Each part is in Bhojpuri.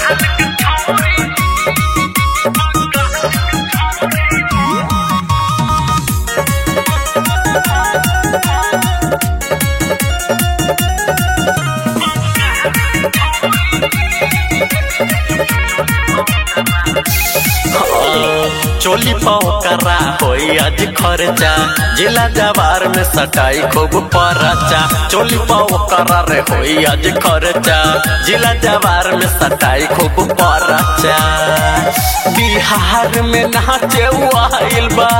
चोली पकड़ा होई आज खर्चा जिला जवार में सटाई खूब परचा चोली पकड़ा रे होई आज खर्चा जिला जवार में सटाई खूब परचा बिहार में नाचे आइल बा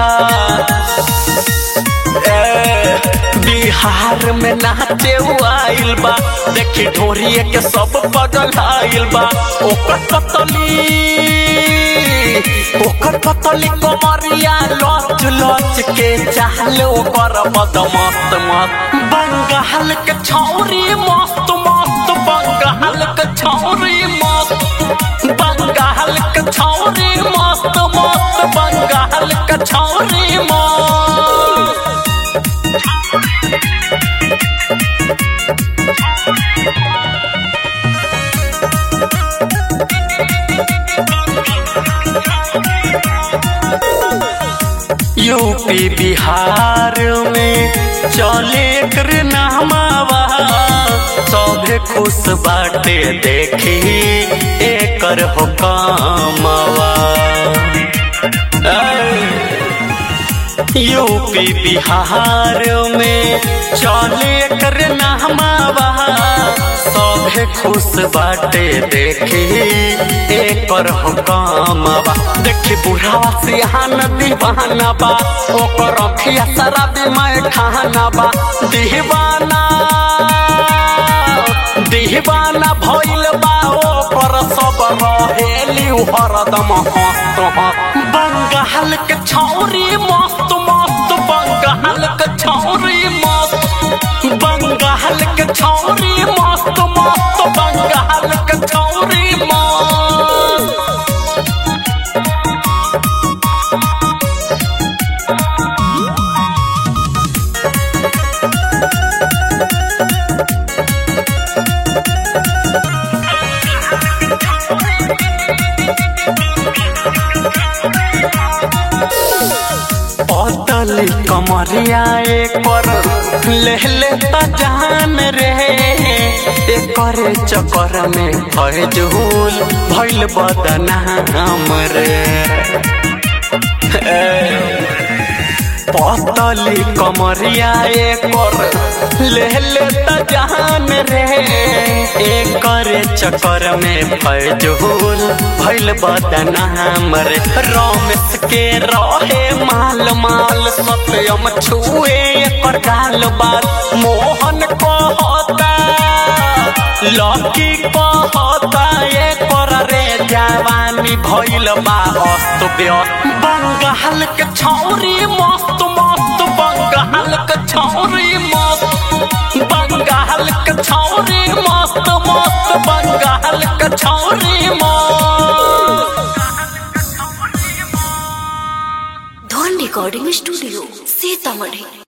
ए, बिहार में नाचे आइल बा देखी ढोरिए के सब पगल आइल बा ओकर पतली ओकर पतली कमरिया लच लच के चाहले ओकर मद मस्त मस्त बंगाल के छौरी मस्त मस्त बंगाल के छौरी मस्त बंगाल के छौरी मस्त मस्त बंगाल के छौरी मस्त यूपी बिहार में चले कर नामावा सभे खुश बाटे देखी एकर हो कामवा यूपी बिहार में चले कर नामावा सभे खुश बाटे देखी एकर हो कामवा देखी बुढ़ावा सियान दीवाना बा ओकर अखिया शराबी मैं खाना बा दीवाना दीवाना भइल बा ओकर सब रहेली हरदम हस्त बंगाल के छौरी मस्त मस्त बंगाल के छौरी मस्त बंगाल के छौरी मस्त मस्त बंगाल के छौरी मस्त अतली कमरिया पर ले ले जान रे एकर चक्कर में फजूल भइल बदनाम रे पतली कमरिया पर ले ले जान रे एकर चक्कर में फजूल भइल बदनाम रे रमेश के रहे माल माल सत्यम छुए एकर गाल बाल मोहन कहता लकी कहता एकर रे जवानी भइल बा अस्त व्यस्त बंगाल के छौरी मस्त मस्त बंगाल के छौरी मस्त बंगाल के छौरी मस्त मस्त बंगाल के छौरी मस्त धन रिकॉर्डिंग स्टूडियो सीतामढ़ी